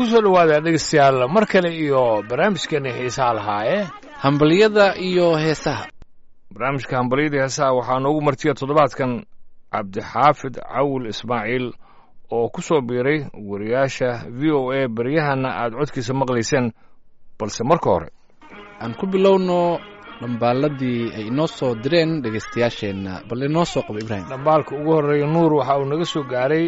ku soo dhowaada dhegeystayaal mar kale iyo barnaamijkeena xiisaha lahaa ee hambaliyada iyo heesaha barnaamijka hambalyada heesaha waxaa noogu martiya toddobaadkan cabdixaafid cawil ismaaciil oo ku soo biiray wariyaasha v o a baryahana aad codkiisa maqlayseen balse marka hore aan ku bilowno dhambaaladii ay inoo soo direen dhegaystayaasheenna bal inoo soo qabo ibraahim dhambaalka ugu horreeya nuur waxa uu naga soo gaaray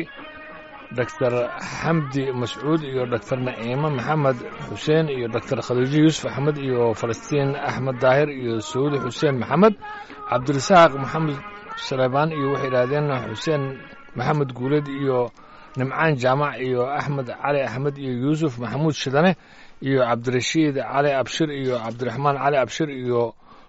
doctor xamdi mascuud iyo doctor naciime maxamed xuseen iyo doctor khadiijo yuusuf axmed iyo falastiin axmed daahir iyo saudi xuseen maxamed cabdirasaaq maxamed saleebaan iyo waxay idhaahdeen xuseen maxamed guuleed iyo nimcaan jaamac iyo axmed cali axmed iyo yuusuf maxamuud shidane iyo cabdirashiid cali abshir iyo cabdiraxmaan cali abshir iyo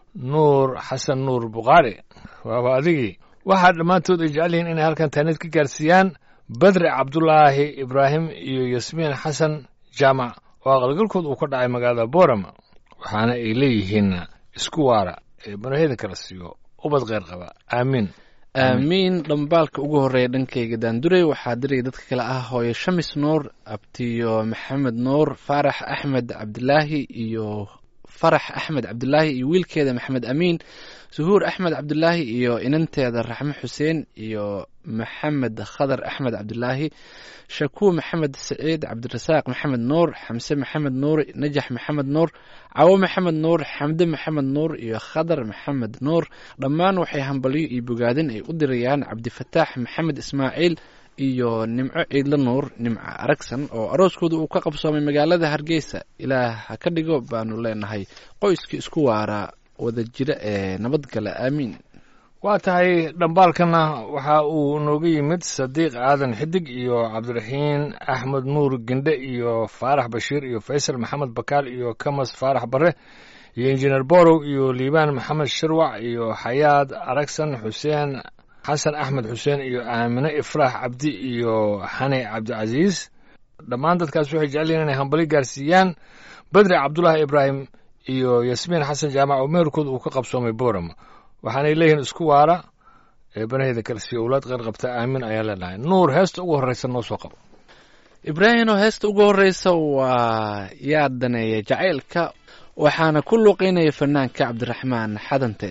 nuur xasan nuur bukhaari waaba adigii waxaa dhammaantood ay jecel yihiin inay halkan taanid ka gaarsiiyaan badre cabdulaahi ibraahim iyo yasmiin xasan jaamac oo aqalgalkood uu ka dhacay magaalada boorama waxaana ay leeyihiin isku waara ee banaheda kala siiyo ubad kheyr qaba aamiin aamiin dhambaalka ugu horreeya dhankayga daandurey waxaa diraya dadka kale ah hooyo shamis nuur abtiyo maxamed nuur faarax axmed cabdilaahi iyo farax axmed cabdilaahi iyo wiilkeeda maxamed amiin suhuur axmed cabdilaahi iyo inanteeda raxme xuseen iyo maxamed khadar axmed cabdilaahi shakuur maxamed saciid cabdirasaaq maxamed nuur xamse maxamed nuur najax maxamed nuur cawo maxamed nuur xamde maxamed nuur iyo khadar maxamed nuur dhammaan waxay hambalyo iyo bogaadin ay u dirayaan cabdifataax maxamed ismaaciil iyo nimco ciidla nuur nimco aragsan oo arooskooda uu ka qabsoomay magaalada hargeysa ilaah ha ka dhigo baanu leenahay qoyskii isku waaraa wada jira ee nabadgala aamiin waa tahay dhambaalkana waxa uu nooga yimid sadiiq aadan xidig iyo cabdiraxiin axmed nuur gendhe iyo faarax bashiir iyo faysal maxamed bakaal iyo kamas faarax bare iyo injineer borow iyo liibaan maxamed shirwac iyo xayaad aragsan xuseen xasan axmed xuseen iyo aamine ifraax cabdi iyo xane cabdicasiis dhammaan dadkaas waxay jecel yihiin inay hambali gaarsiiyaan badri cabdulaahi ibraahim iyo yasmiin xasan jaamac oo meherkooda uu ka qabsoomay boorama waxaanay leeyihiin isku waara ee banaheeda kale siiyo owlaad qeyr qabta aamin ayaa leenahay nuur heesta ugu horreysa noo soo qabo ibraahim oo heesta ugu horreysa waa yaa daneeya jacaylka waxaana ku luuqeynaya fanaanka cabdiraxmaan xadante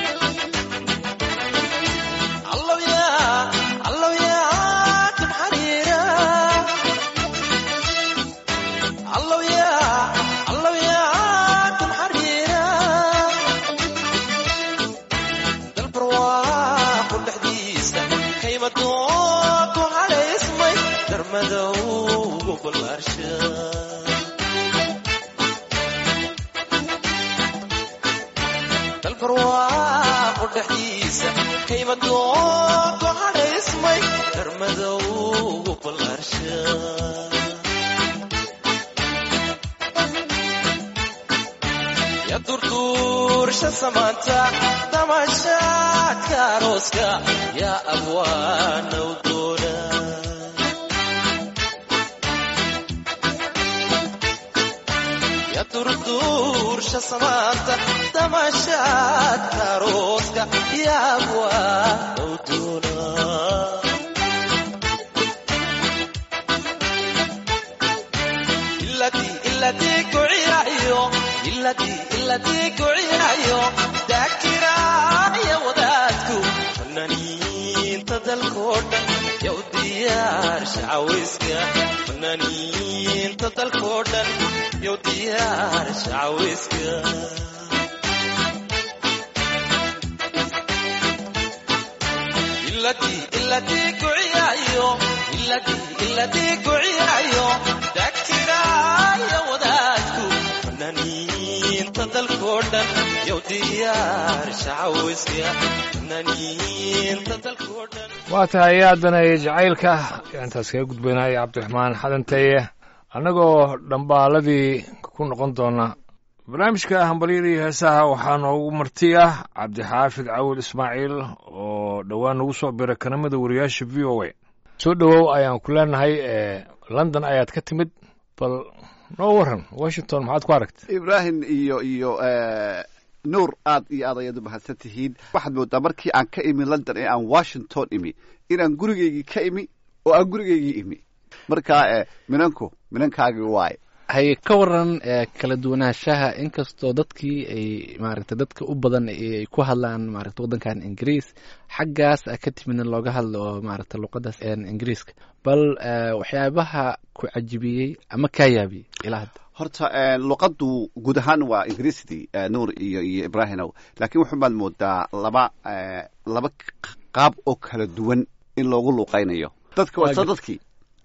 allow ya geesa kaymadoogo hadhaysmay darmadowgu ballaarsha ya durduursha samaanta damashaadka arooska yaa abwaanow doona ya durduursha samaanta damashaadka arooska yaa abwaanow doona iladii iladii kucirayo iladii iladii kucirayo daakiraaya wadaadku fanaaniinta dalkoo dhan yow diyaarsha cawayska fanaaniinta dalkoo dhan yow diyaarsha cawayska iladii iladii kucirayo iladii iladii kucirayo daakiraaya wadaadku fanaaniinta dalkoo dhan yow diyaarsha cawayska fanaaniinta dalkoo dhan waa tahay haddana iyo jacaylka intaas kaga gudbaynaya cabdiraxmaan xadanteeye annagoo dhambaaladii ku noqon doona barnaamijka hambalyada iyo heesaha waxaa noogu marti ah cabdixaafid cawil ismaaciil oo dhowaan nagu soo biray kanamada wariyaasha v o a soo dhowow ayaan ku leenahay london ayaad ka timid bal noo waran washington maxaad ku aragtay ibraahim iyo iyo nuur aad iyo aad ayaad u mahadsan tihiin waxaad moodaa markii aan ka imi london ee aan washington imi inaan gurigaygii ka imi oo aan gurigaygii imi marka minanku minankaagii waaye hay ka waran kala duwanaanshaha inkastoo dadkii ay maaragtay dadka u badan ay ku hadlaan maaragta waddankan ingiriis xaggaas ka timidna looga hadlo oo maaragta luqadaas ingiriiska bal waxyaabaha ku cajibiyey ama kaa yaabiyey ilaa hadda horta luqaddu guud ahaan waa ingiriisdii nuur iyo iyo ibraahimow laakiin wuxun baad moodaa laba laba qaab oo kala duwan in loogu luuqaynayo dadka waa dadkii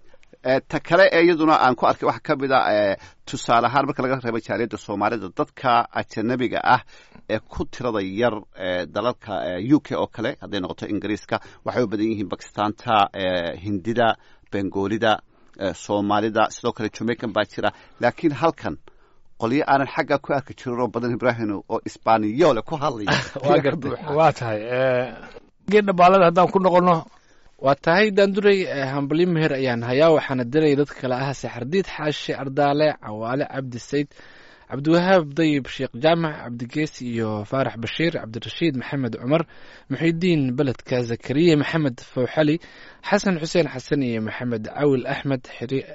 ta kale ee iyaduna aan ku arkay waxaa ka mid a tusaale ahaan marka laga reebo jaaliyadda soomaalida dadka ajanabiga ah ee ku tirada yar dalalka u k oo kale hadday noqoto ingiriiska waxay u badan yihiin bakistaanta hindida bengoolida soomaalida sidoo kale jamaican baa jira laakiin halkan qolyo aanan xagga ku arki jirin oo badan ibraahim oo isbaaniyoole ku hadlaya waa tahay geed dhabaalada haddaan ku noqono waa tahay daanduray hambalyo meher ayaan hayaa waxaana diraya dadka kale ah saxardiid xaashi ardaale cawaale cabdi sayd cabdiwahaab dayib sheekh jaamac cabdigeesi iyo faarax bashiir cabdirashiid maxamed cumar muxidiin beledka zakariya maxamed fawxali xasan xuseen xasan iyo maxamed cawil axmed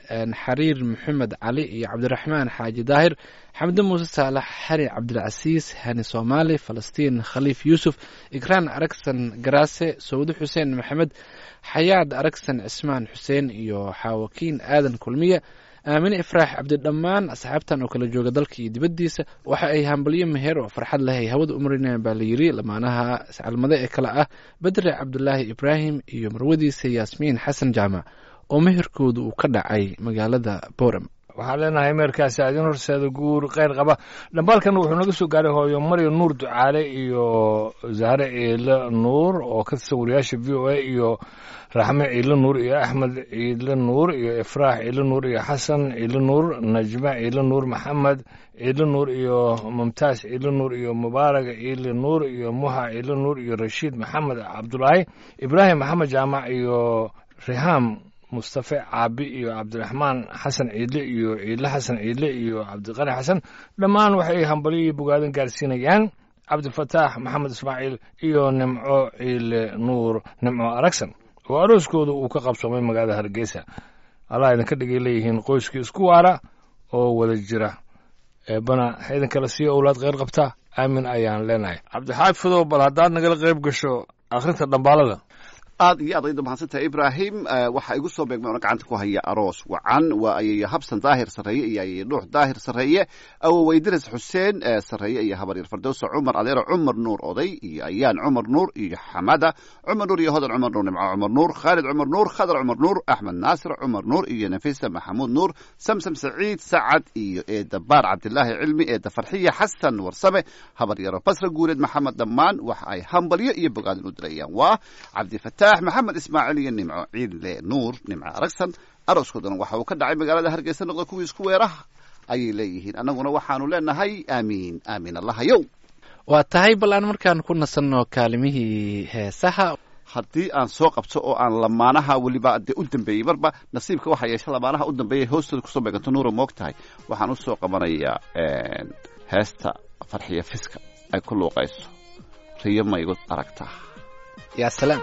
xariir maxamed cali iyo cabdiraxmaan xaaji daahir xamde muuse saalax xari cabdilcasiis hani soomaali falastiin khaliif yuusuf ikraan aragsan garaase sawde xuseen maxamed xayaad aragsan cismaan xuseen iyo xaawakiin aadan kulmiye aamine ifraax cabdi dhammaan asxaabtan oo kala jooga dalka iyo dibaddiisa waxa ay hambalyo meher oo farxad leh ay hawada u marinayaan baa la yidhi lamaanaha iscalmade ee kale ah bedre cabdulaahi ibraahim iyo marwadiisa yaasmiin xasan jaamac oo meherkooda uu ka dhacay magaalada boorem waxaan leenahay meerkaasi adin horseeda guur kheyr qaba dhambaalkan wuxuu naga soo gaaray hooyo maryo nuur ducaale iyo zahre ciile nuur oo ka tirsan wariyaasha v o a iyo raxme ciile nuur iyo axmed ciile nuur iyo ifraax ciile nuur iyo xasan ciile nuur najme ciile nuur maxamed ciile nuur iyo mumtaas ciile nuur iyo mubaarag ciile nuur iyo muha ciile nuur iyo rashiid maxamed cabdulaahi ibraahim maxamed jaamac iyo rihaam mustafe caabi iyo cabdiraxmaan xasan ciidle iyo ciidle xasan ciidle iyo cabdiqani xasan dhammaan waxay hambalyo iyo bogaadan gaarsiinayaan cabdifataax maxamed ismaaciil iyo nimco ciile nuur nimco aragsan oo arooskooda uu ka qabsoomay magaalada hargeysa allah idinka dhigay leeyihiin qoyskii isku waara oo wada jira eebana ha idinkala siiyo owlaad kheyr qabta aamin ayaan leenahay cabdixaad fadow bal haddaad nagala qayb gasho akhrinta dhambaalada aad iyo aad ayda mahadsantahay ibraahim waxaa igu soo beegmay ona gacanta ku haya aroos wacan waa ayay habsan daahir sarreeye iyo ayay dhuux daahir sarreeye awoweydiras xuseen sarreeye iyo habaryar fardowsa cumar adeero cumar nuur oday iyo ayaan cumar nuur iyo xamada cumar nuur iyo hodan cumar nuur nimco cumar nuur khaalid cumar nuur khadar cumar nuur axmed naasir cumar nuur iyo nafisa maxamuud nuur samsam saciid sacad iyo eeda baar cabdilaahi cilmi eeda farxiya xasan warsame habaryaro basra guureed maxamed dhammaan waxa ay hambalyo iyo bogaadin u dirayaan waa cabdifataax maxamed ismaaciil iyo nimco ciidle nuur nimco aragsan arooskoodana waxa uu ka dhacay magaalada hargeysa noqda kuwii isku weeraha ayay leeyihiin annaguna waxaanu leenahay aamiin aamiin allahayow waa tahay bal aan markaan ku nasanno kaalimihii heesaha haddii aan soo qabto oo aan lamaanaha weliba dee u dambeeyey marba nasiibka waxaa yeesha lamaanaha u dambeeyay hoostooda kusoo beeganto nuura moog tahay waxaan usoo qabanayaa heesta farxiya fiska ay ku luuqayso riyo maygu aragtaa yaa salaam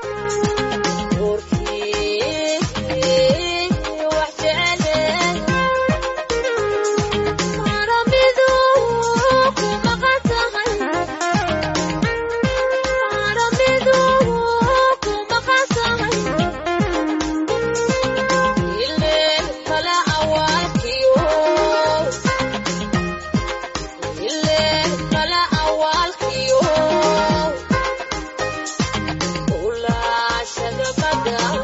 Ula, shagabada.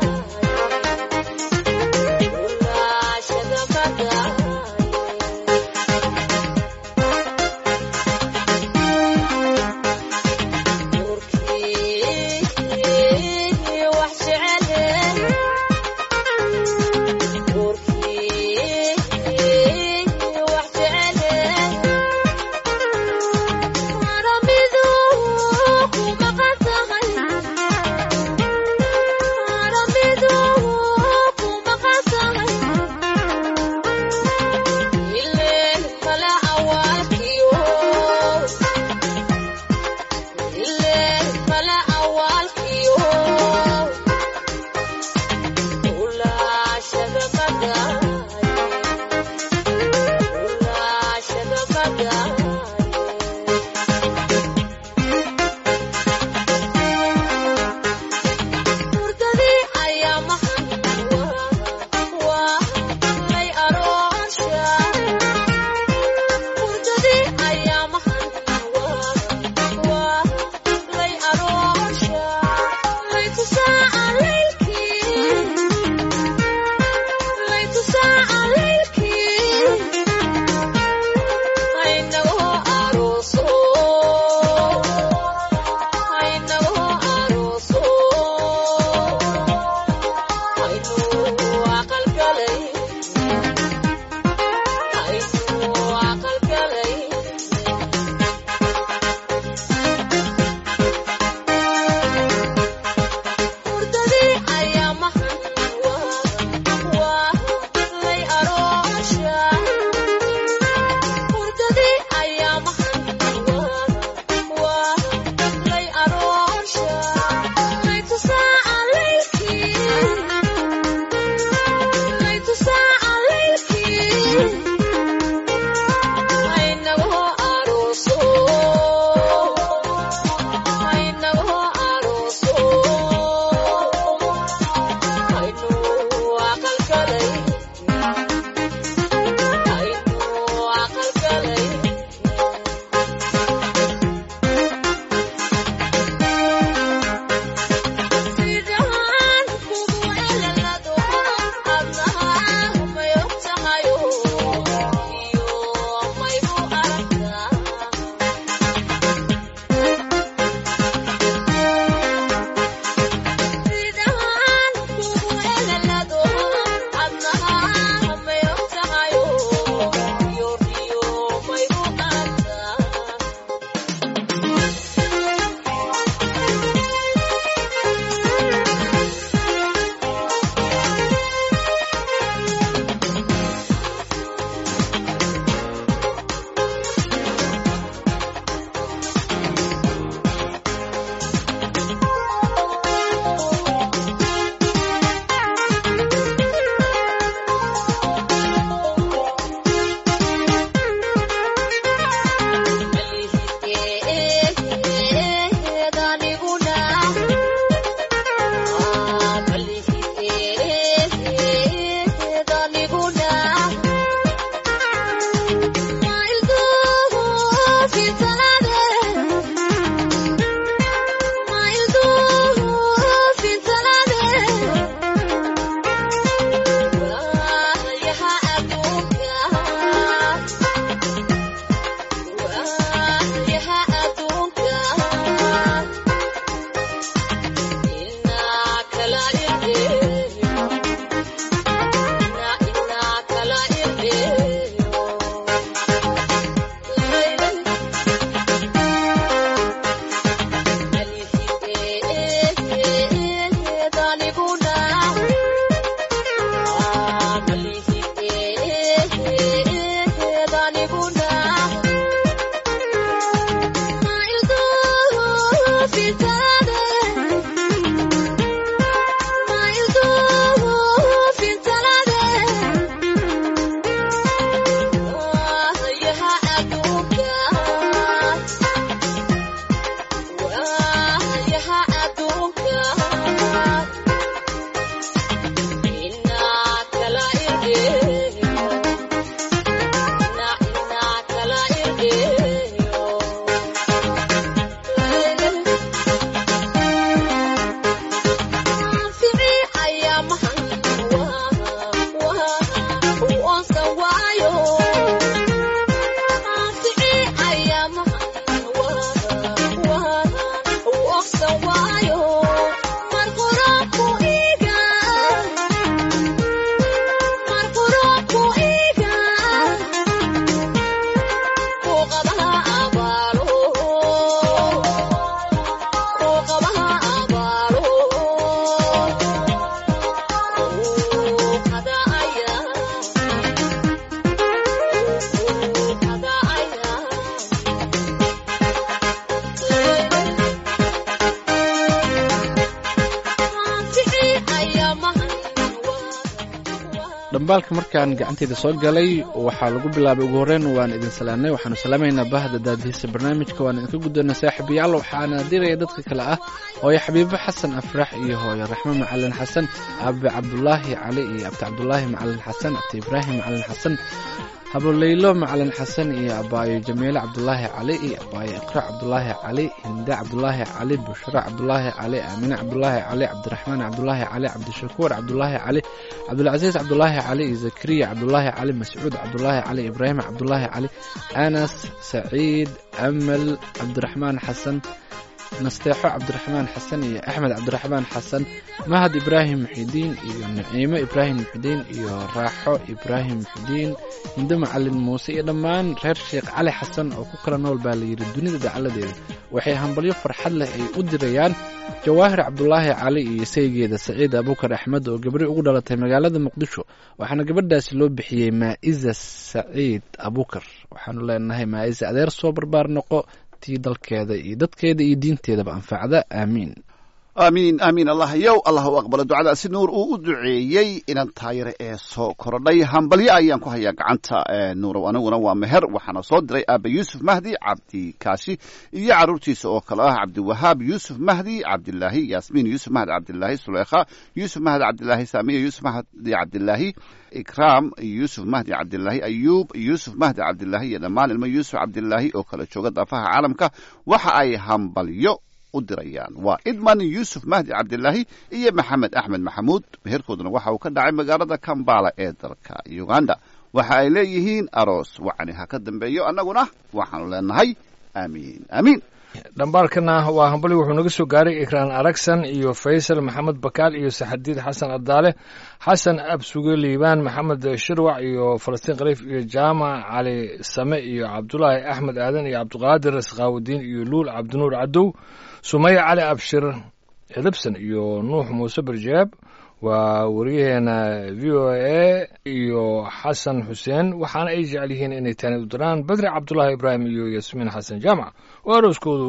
dhambaalka markaan gacanteyda soo galay waxaa lagu bilaabay ugu horreyn waan idin salaamnay waxaanu salaamaynaa bahda daadihiisa barnaamijka waan idinka guddoonay saaxiibayaal waxaana diraya dadka kale ah hooyo xabiibo xasan afrax iyo hooyo raxmo macalin xasan aabe cabdulaahi cali iyo abti cabdulaahi macalin xasan abti ibraahim macalin xasan haboleylo macalin xasan iyo abaayo jamiile cabdulaahi cali iyo abaayo iqra cabdulaahi cali hinde cabdulaahi cali bushra cabdulaahi cali aamine cabdulaahi cali cabdiraxmaan cabdulaahi cali cabdishakuur cabdulaahi cali cabdulcasiis cabdulaahi cali iyo zakariya cabdulaahi cali mascuud cabdulaahi cali ibraahim cabdulaahi cali anas saciid amal cabdiraxmaan xasan nasteexo cabdiraxmaan xasan iyo axmed cabdiraxmaan xasan mahad ibraahim muxidiin iyo naciimo ibraahim muxidiin iyo raaxo ibraahim muxidiin hindo macalin muuse iyo dhammaan reer sheekh cali xasan oo ku kala nool baa layidhi dunida dacaladeeda waxay hambalyo farxad leh ay u dirayaan jawaahir cabdulaahi cali iyo saygeeda saciid abuukar axmed oo gabri ugu dhalatay magaalada muqdisho waxaana gabadhaasi loo bixiyey maa'iza saciid abuukar waxaanu leenahay maa'iza adeer soo barbaar noqo tii dalkeeda iyo dadkeeda iyo diinteedaba anfacda aamiin aamiin aamiin allah yow allah u aqbalo ducadaasi nuur uu u duceeyey inan taayare ee soo korodhay hambalyo ayaan ku hayaa gacanta nuurow aniguna waa meher waxaana soo diray aaba yuusuf mahdi cabdi kaashi iyo caruurtiisa oo kale ah cabdiwahaab yuusuf mahdi cabdilaahi yaasmiin yuusuf mahdi cabdilaahi suleykha yuusuf mahdi cabdilaahi saamiya yuusuf mahdi cabdilaahi ikraam yuusuf mahdi cabdilaahi ayuub yuusuf mahdi cabdilaahi iyo dhammaan ilmo yuusuf cabdilaahi oo kala jooga daafaha caalamka waxa ay hambalyo u dirayaan waa idman yuusuf mahdi cabdilaahi iyo maxamed axmed maxamuud meherkooduna waxa uu ka dhacay magaalada kambala ee dalka uganda waxa ay leeyihiin aroos wacni ha ka dambeeyo annaguna waxaanu leenahay aamiin aamiin dhambaalkana waa hambali wuxuu naga soo gaaray ikraan aragsan iyo faysal maxamed bakaal iyo saxadiid xasan adaale xasan absuge liibaan maxamed shirwac iyo falastiin khaliif iyo jaamac cali same iyo cabdulaahi axmed aadan iyo cabdiqaadir sakhaawudiin iyo luul cabdinuur cadow sumaya cali abshir edabsan iyo nuux muuse barjaab waa wariyaheena v o a iyo xasan xuseen waxaana ay jecel yihiin inay tani u diraan badri cabdulaahi ibraahim iyo yasmiin xasan jaamac oo arooskoodu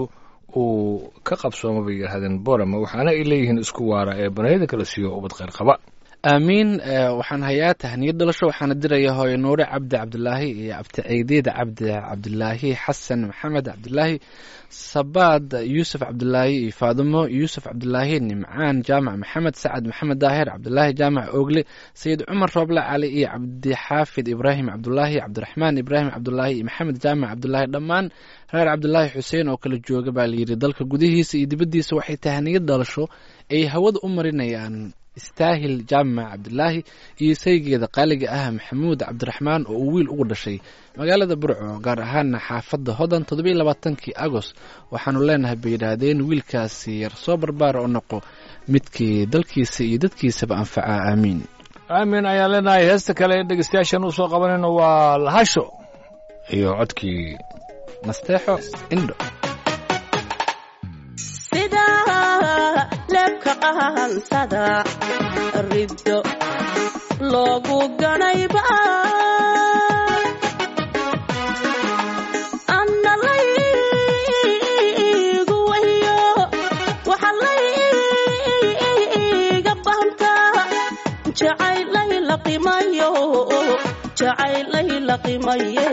uu ka qabsooma bay yidhahdeen borama waxaana ay leeyihiin isku waara ee banayada kala siiyo ubad kheyr qaba aamiin waxaan hayaa tahniyad dhalasho waxaana diraya hooyo nuure cabdi cabdilaahi iyo abti ceydiid cabdi cabdilaahi xasan maxamed cabdilaahi sabaad yuusuf cabdilaahi iyo faadimo yuusuf cabdilaahi nimcaan jaamac maxamed sacad maxamed daahir cabdilaahi jaamac oogle sayid cumar rooble cali iyo cabdixaafid ibraahim cabdulaahi cabdiraxmaan ibraahim cabdulaahi iyo maxamed jaamac cabdulaahi dhammaan reer cabdilaahi xuseen oo kala jooga baa layidhi dalka gudihiisa iyo dibaddiisa waxay tahniyad dhalasho ay hawada u marinayaan istaahil jaamac cabdilaahi iyo saygeeda qaaliga ah maxamuud cabdiraxmaan oo uu wiil ugu dhashay magaalada burco gaar ahaana xaafadda hodan toddobiiy labaatankii agost waxaanu leenahay bay yidhaahdeen wiilkaasi yar soo barbaara oo noqo midkii dalkiisa iyo dadkiisaba anfaca aamiin aamin ayaan leenahay heesta kale ee dhegeystayaashan u soo qabanayno waa lahasho iyo codkii nasteexo indho sida leebka qahansada riddo loogu ganayba anna laygu wahiyo waxa layga bahantaa jacaylay la qimayo jacaylay la qimaye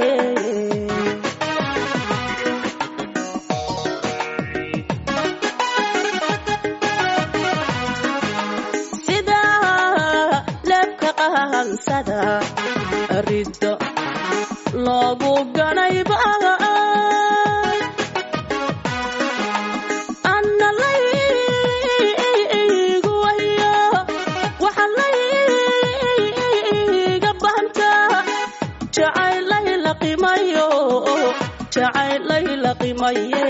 sida leebka qahansada riddo loogu ganayba anna laygu wahiyo waxa layga bahantaa jacaylay la qimayo jacaylay la qimaye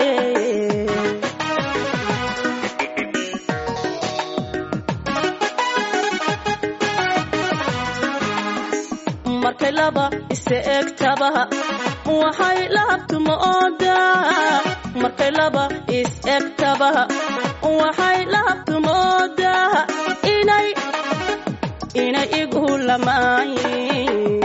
markay laba ise egtaba waxay lahabtuma oodaa markay laba is egtaba waxay lahabtuma oodaa inay inay igu lamaayin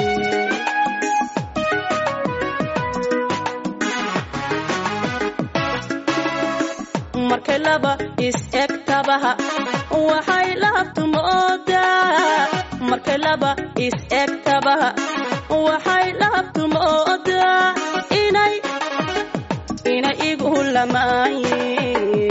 markay laba is egtaba waxay lahabtuma oodaa markay laba is egtaba waxay laabtu moodaa inay inay igu lamaayeen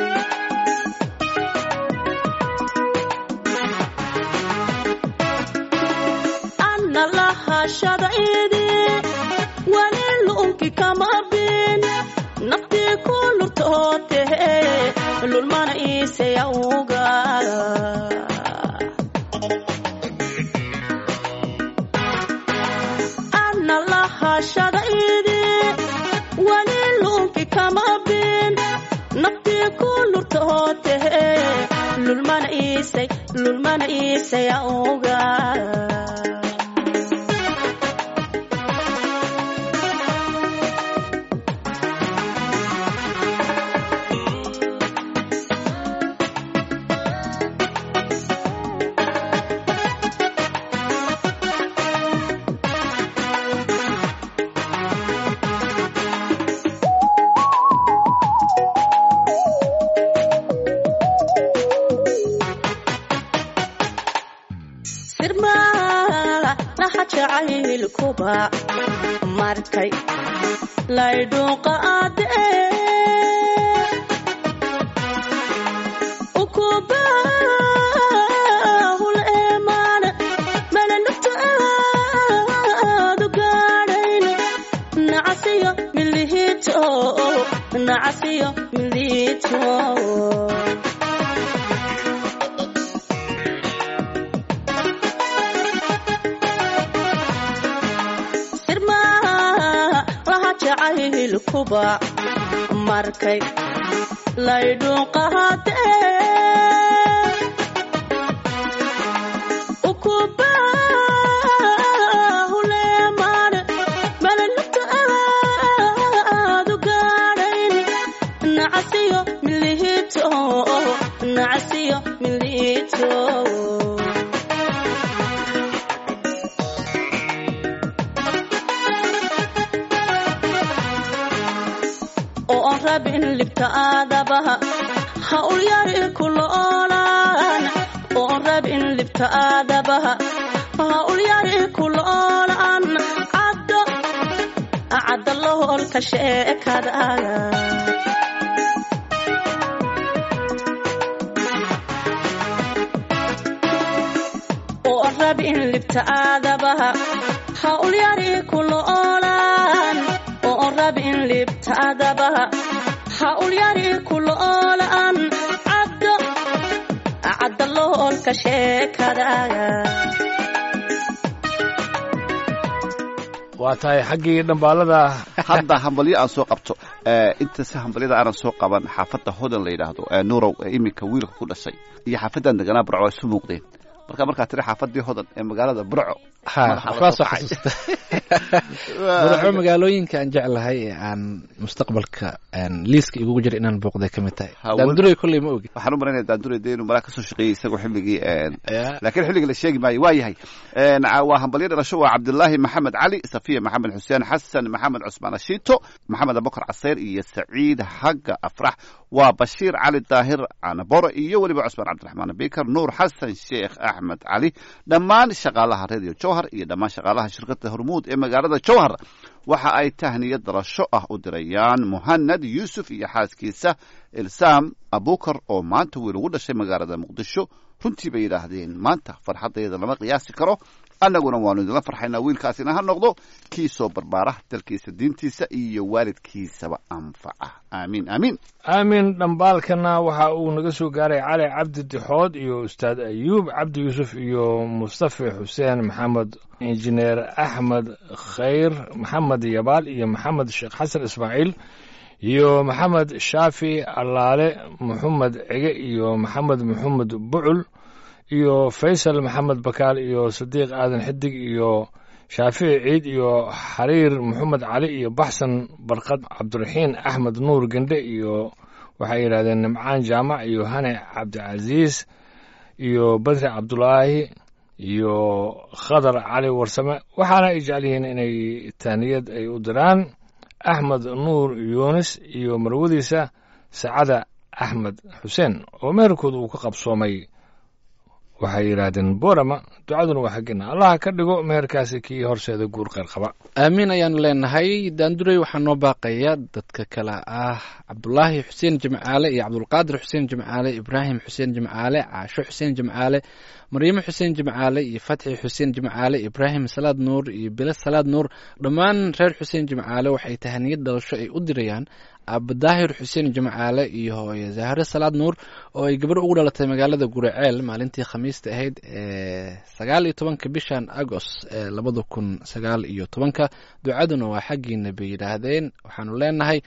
anna lahashadaydi wali lu'unki kama bin naftii ku lurtootehe lulmana iisayawga anna lahashadaydi wali lu'unki kama bin naftii ku lurtootehe lulmana iisay lulmana iisayawga sirmaa laha jacaylkuba markay laydhuuqa adee ukubahul eemaan malanugta aadu gaadhayn nacasiyo milihito nacasiyo milihito sirmaa laha jacaylkuba markay laydhuuqahadee ukubahuleemaan malanugta aadu gaadhayn nacasiyo milihito nacasiyo milihito oo aan rabin libta aadabaha ha ulyari kuloolaan oo aan rabin libta aadabaha ha ulyari kuloolaan caddo cadda loholka sheekadaaga oo aan rabin libta aadabaha ha ulyari kuloolaan oo aan rabin libta aadabaha ha ulyari kuloolaan caddo cadda loholka sheekadaaga waa tahay xaggii dhambaalada hadda hambalyo aan soo qabto Eh, inta si hambalyada aanan soo qaban xaafadda hodan la yidhaahdo ee nurow ee iminka wiilka ku dhashay iyo xaafaddan deganaa burco waa isu muuqdeen marka markaa tiri xaafadii hodan ee magaalada burco ha Madaxa waxbaa la soo kacay. xasuusta burco magaalooyinka aan jeclahay ee aan mustaqbalka aan liiska igugu jira inaan booqday ka mid tahay Ha, daanduray kolley ma ogi waxaan u malaynaya daandure de inuu malaa kasoo shaqeeyey isagoo xilligii een, Ya. laakiin xilliga la sheegi maayo waa yahay Een, ca- waa hambalyo dhalasho waa cabdilaahi maxamed cali safiya maxamed xuseen xasan maxamed cusmaan ashiito maxamed abubakar caseyr iyo saciid xagga afrax waa bashiir cali daahir canaboro iyo weliba cusmaan cabdiraxmaan bikar nuur xasan sheekh axmed cali dhammaan shaqaalaha radio jowhar iyo dhammaan shaqaalaha shirkada hormuud ee magaalada jowhar waxa ay tahniyad dalasho ah u dirayaan muhanad yuusuf iyo xaaskiisa ilsaam abukar oo maanta wiil ugu dhashay magaalada muqdisho runtii bay yidhaahdeen maanta farxadayda lama qiyaasi karo annaguna waanu idinla farxaynaa wiilkaasina ha noqdo kii soo barbaara dalkiisa diintiisa iyo waalidkiisaba anfaca aamiin aamiin aamin dhambaalkana waxa uu naga soo gaaray cali cabdi dixood iyo ustaad ayuub cabdi yuusuf iyo mustafa xuseen maxamed injineer axmed khayr maxamed yabaal iyo maxamed sheekh xasan ismaaciil iyo maxamed shaafi allaale maxamed cege iyo maxamed maxamed bucul iyo faysal maxamed bakaal iyo sadiiq aadan xidig iyo shaafici ciid iyo xariir maxamed cali iyo baxsan barqad cabdiraxiin axmed nuur gendhe iyo waxay yidhahdeen nimcaan jaamac iyo hane cabdicasiis iyo badri cabdulaahi iyo khadar cali warsame waxaana ay jecel yihiin inay taaniyad ay u diraan axmed nuur yuunis iyo marwadiisa sacada axmed xuseen oo meherkooda uu ka qabsoomay waxay yidhaahdeen borama ducaduna waa xaggina allaha ka dhigo meherkaasi kii horseeda guur kheyr qaba aamiin ayaanu leenahay daandurey waxaa noo baaqaya dadka kale ah cabdulaahi xuseen jimcaale iyo cabdulqaadir xuseen jimcaale ibraahim xuseen jimcaale caasho xuseen jimcaale maryamo xuseen jimcaale iyo fatxi xuseen jimcaale ibraahim salaad nuur iyo bilo salaad nuur dhammaan reer xuseen jimcaale waxay tahaniyad dhalasho ay u dirayaan abadaahir xuseen jimcaale iyo hooye zahre salaad nuur oo ay gabar ugu dhalatay magaalada guraceel maalintii khamiista ahayd ee sagaal iyo tobanka bishan agost ee labada kun sagaal iyo tobanka ducaduna waa xaggiina bay yidhaahdeen waxaanu leenahay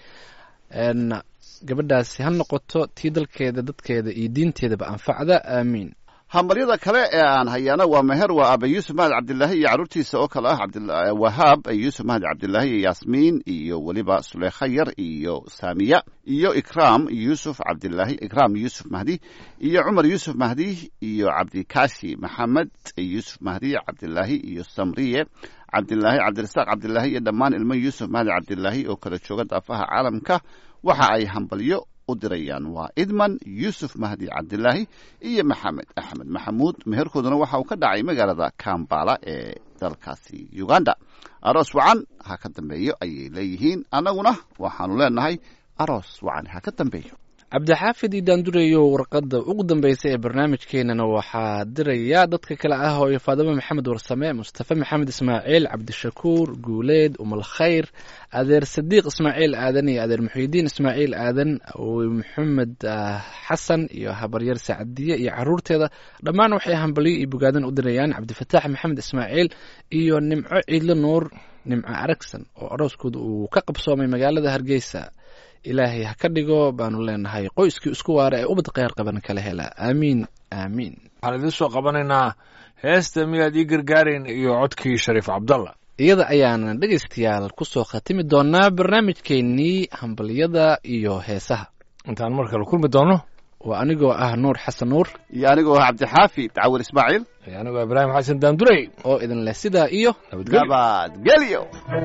n gabadhaasi ha noqoto tii dalkeeda dadkeeda iyo diinteedaba anfacda aamiin hambaryada kale ee aan hayaana waa meher waa aba yuusuf mahad cabdilaahi iyo carruurtiisa oo kale ah cabdil- wahaab yuusuf mahad cabdilaahi iyo yaasmiin iyo weliba suleykha yar iyo saamiya iyo ikraam yuusuf cabdilaahi ikraam yuusuf mahdi iyo cumar yuusuf mahdi iyo cabdikaashi maxamed yuusuf mahdi cabdilaahi iyo samriye cabdilaahi cabdirasaaq cabdilaahi iyo dhammaan ilmo yuusuf mahdi cabdilaahi oo kala jooga daafaha caalamka waxa ay hambalyo u dirayaan waa idman yuusuf mahdi cabdilaahi iyo maxamed axmed maxamuud meherkooduna waxa uu ka dhacay magaalada kambala ee dalkaasi uganda aroos wacan ha ka dambeeyo ayay leeyihiin annaguna waxaanu leenahay aroos wacan ha ka dambeeyo cabdixaafid iyo daandureyo warqadda ugu dambeysay ee barnaamijkeenana waxaa diraya dadka kale ah oo faadimo maxamed warsame mustafa maxamed ismaaciil cabdishakuur guuleed umal khayr adeer sadiiq ismaaciil aadan iyo adeer muxiidiin ismaaciil aadan awowe maxamed ah, xasan iyo habaryar sacadiye iyo caruurteeda dhammaan waxay hambalyo iyo bogaadan u dirayaan cabdifataax maxamed ismaaciil iyo nimco ciidle nuur nimco aragsan oo arooskooda uu ka qabsoomay magaalada hargeysa ilaahay ha ka dhigo baanu leenahay qoyskii isku waara ee ubad kheyr qaban kala hela aamiin aamiin waxaan idiin soo qabanaynaa heesta miyaad ii gargaarayn iyo codkii shariif cabdalla iyada ayaana dhegaystayaal kusoo khatimi doonaa barnaamijkeennii hambalyada iyo heesaha intaan mar kale kulmi doono waa anigoo ah nuur xasan nuur iyo anigoo ah cabdixaafid cawil ismaaciil iyo anigoo ibraahim xasan daandurey oo idin leh sidaa iyo nabadgelyo nabadgelyo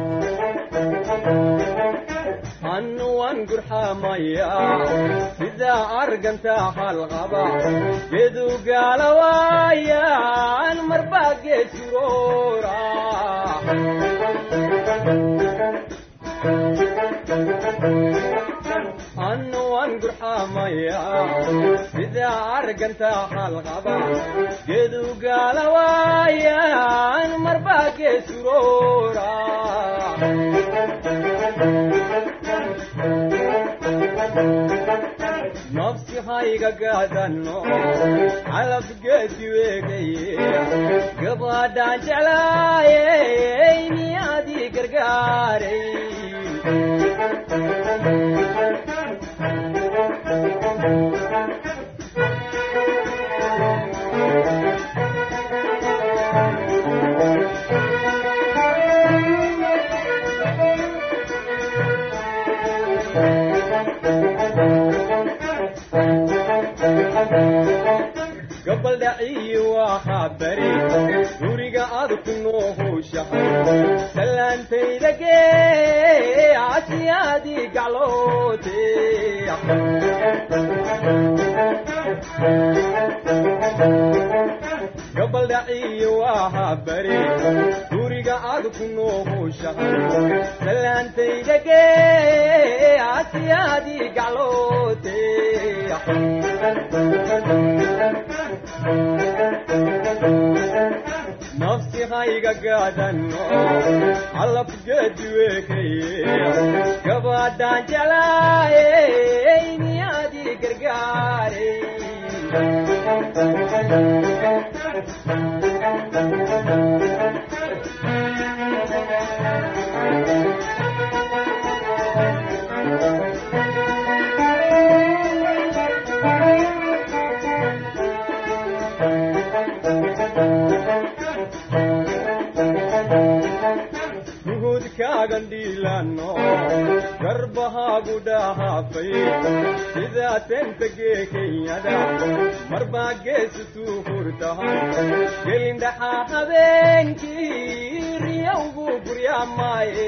annu waan gurxamayaa sidaa argantaa halqaba gedu gaalawaayaan marbaa geesuroora annu waan gurxamayaa sidaa argantaa halqaba gedu gaalawaayaan marbaa geesuroora nafsi hayga gaadano calab geedi weegaye gabadhaan jeclaayey niyaadii gargaaray gabal dhaciyi waxaa bari guriga aad ku noohushahay salaantayda gee casiyaadii gacloote gabal dhaciyi waxaa bari guriga aad ku noohushahay salaantayda gee casiyaadii gacloote nafsi hayga gaadano calab geedi weekaye gabadhaan jeclaayey niyaadii gargaaray nuhudkaagan dhiilano garbahaagu dhahaafay sidaa tenta gee kenyada marbaa geesutuu hurtahan gelindhaxaa habeenkii riyowgu guryaamaaye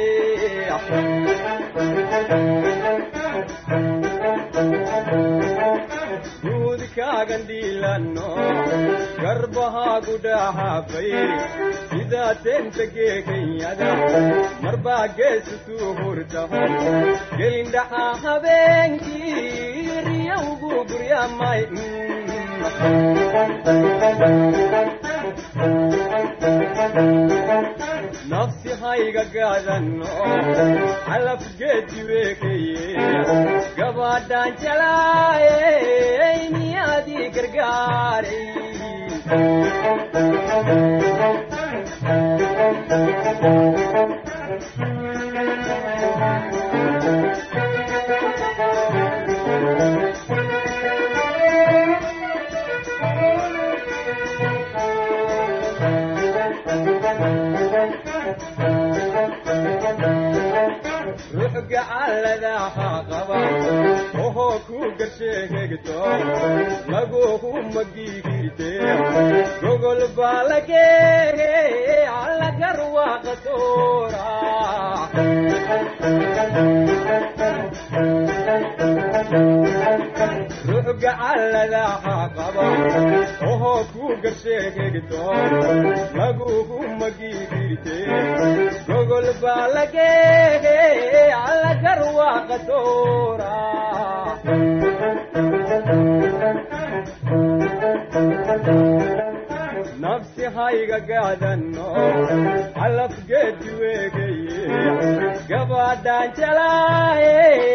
nuhudkaagan gandhiilano garbahaagu dhahaafay sidaa teenta geekanyada marbaa geesutuu hurtahan gelindhaxaa habeenkii riyowgu guryamay nafsi hayga gaadano calafgeedi weekeye gabaadhaan jalaayey miyaadii gargaaray ruux gacalladaha qaba ohoo ku garsheegegto laguhu magigirte gogol baa lageege allagar waaqatoora ruux gacalladaha qaba ohoo ku garsheegegto laguhu magigirte gogol baa lageege allagar waaqatoora nafsi hayga gaadano calafgeedi weegeye gabaadhaan jalaaye